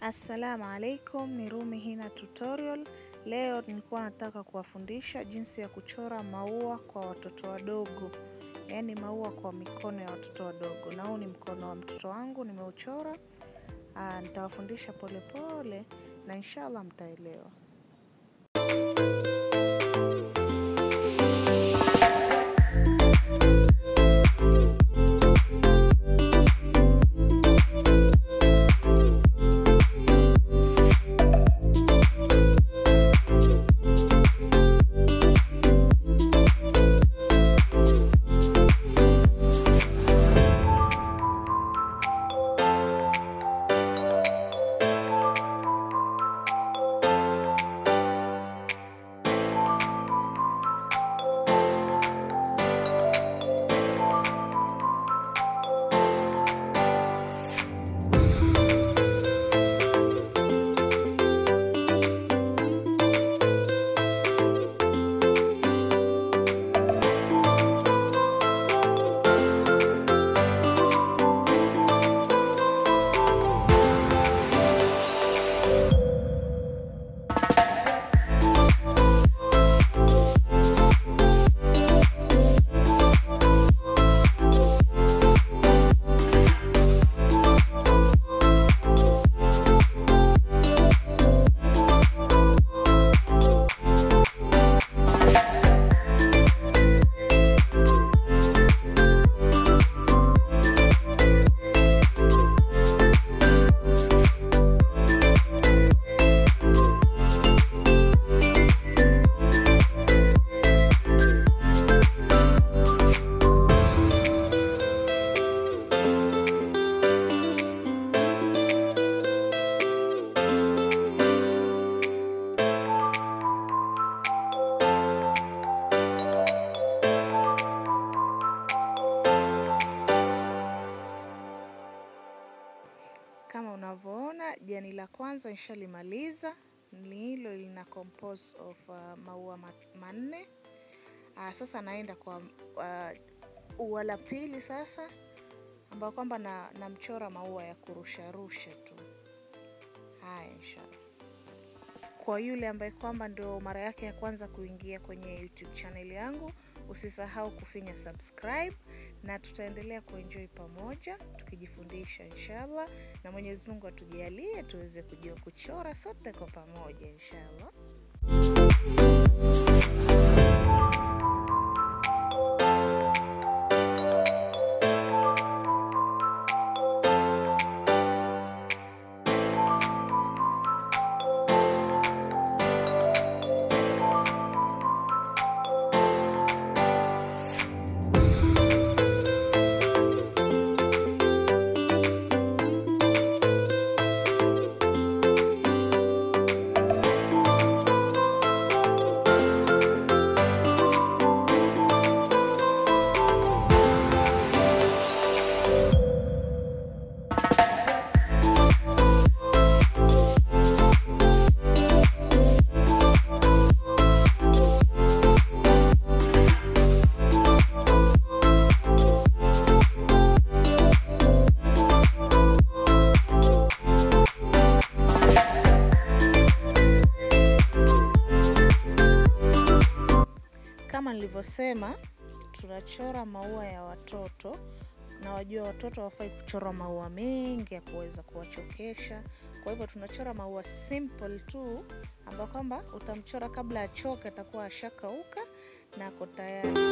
Assalamu alaikum, ni Rumi Hina Tutorial. Leo nilikuwa nataka kuwafundisha jinsi ya kuchora maua kwa watoto wadogo, yaani maua kwa mikono ya watoto wadogo, na huu ni mkono wa mtoto wangu nimeuchora. Aa, nitawafundisha polepole na inshallah mtaelewa. Kama unavyoona jani la kwanza nishalimaliza, ni hilo lina compose of uh, maua ma- manne. Uh, sasa naenda kwa uh, ua la pili sasa, ambayo kwamba na namchora maua ya kurusharusha tu. Haya, inshallah. Kwa yule ambaye kwamba ndio mara yake ya kwanza kuingia kwenye YouTube channel yangu, usisahau kufinya subscribe, na tutaendelea kuenjoy pamoja tukijifundisha inshallah, na Mwenyezi Mungu atujalie tuweze kujua kuchora sote kwa pamoja inshallah. Kama nilivyosema, tunachora maua ya watoto na wajua watoto hawafai kuchora maua mengi ya kuweza kuwachokesha. Kwa hivyo tunachora maua simple tu, ambayo kwamba utamchora kabla achoke, atakuwa ashakauka na ako tayari.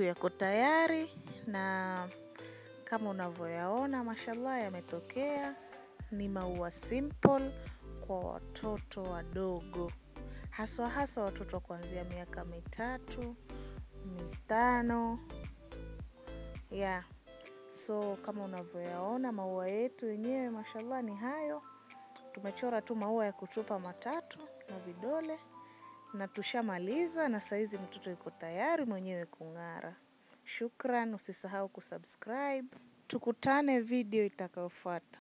yetu yako tayari na kama unavyoyaona, mashallah, yametokea. Ni maua simple kwa watoto wadogo, haswa haswa watoto kuanzia miaka mitatu mitano ya yeah. So kama unavyoyaona maua yetu yenyewe mashallah ni hayo. Tumechora tu maua ya kutupa matatu na vidole na tushamaliza, na saizi mtoto yuko tayari mwenyewe kung'ara. Shukran, usisahau kusubscribe. Tukutane video itakayofuata.